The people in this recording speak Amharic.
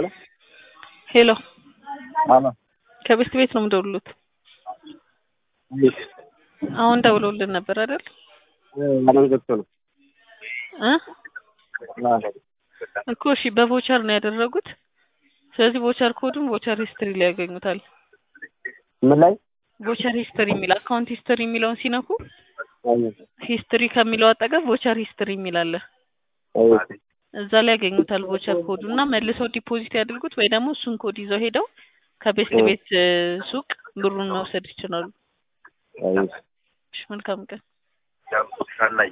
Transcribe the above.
ደወለ? ሄሎ አሎ ከቤስት ቤት ነው የምደውሉት። እንዴት? አሁን ደውለውልን ነበር አይደል? አለም ገብቶ ነው። እ አዎ። እኮ እሺ፣ በቮቸር ነው ያደረጉት። ስለዚህ ቮቸር ኮዱን ቮቸር ሂስትሪ ላይ ያገኙታል። ምን ላይ? ቮቸር ሂስትሪ የሚል አካውንት ሂስትሪ የሚለውን ሲነኩ አዎ። ሂስትሪ ከሚለው አጠገብ ቮቸር ሂስትሪ የሚል አለ። አዎ። እዛ ላይ ያገኙታል ቮቸር ኮዱ እና መልሰው ዲፖዚት ያድርጉት ወይ ደግሞ እሱን ኮድ ይዘው ሄደው ከቤስት ቤት እ ሱቅ ብሩን መውሰድ ይችላሉ። አዎ። እሺ፣ መልካም ቀን።